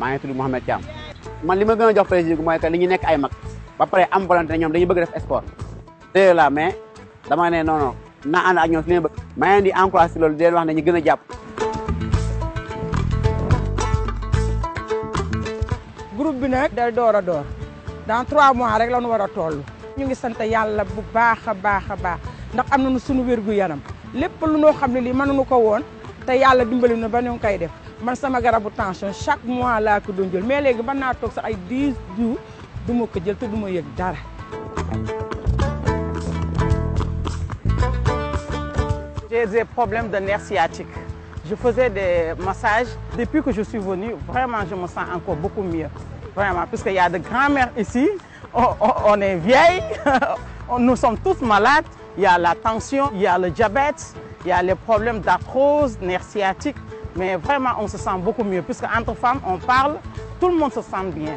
maa ngi tudd Mouhamed Thiam man li ma gën a jox plaisir mooy que li ñu nekk ay mag ba pare am volonté ñoom dañuy bëgg def sport te la mais dama ne non non naa ànd ak ñoom si li bëgg maa ngi leen di encouragé si loolu di leen wax ne ñu gën a jàpp groupe bi nag day door a door dans trois mois rek la ñu war a toll ñu ngi sant yàlla bu baax a baax a baax ndax am nañu suñu wér gu yaram lépp lu noo xam ne lii mënuñu ko woon te yàlla dimbali na ba ñu ngi koy def man sama garabu tension chaque mois laa ko doon jël mais léegi mën naa toog sax ay 10 jours du ma ko jël te du ma yëg dara. J'ai des problèmes de nerfs sciatiques. Je faisais des massages. Depuis que je suis venue, vraiment, je me sens encore beaucoup mieux. Vraiment, puisqu'il y a de grands-mères ici, on, on- on est vieilles, nous sommes tous malades. Il y a la tension, il y a le diabète, il y a les problèmes d'arthrose, nerfs sciatiques. Mais vraiment, on se sent beaucoup mieux, puisque entre femmes, on parle, tout le monde se sent bien.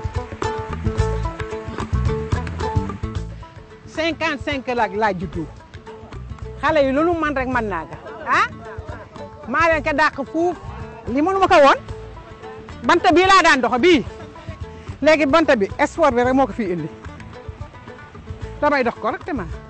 55 la laa juddu xale yi loolu man rek man naa ko ah maa leen ko dàq fuuf li mënu ma ko woon banta bii laa daan doxa bii léegi banta bi sport bi rek moo ko fi indi damay dox correctement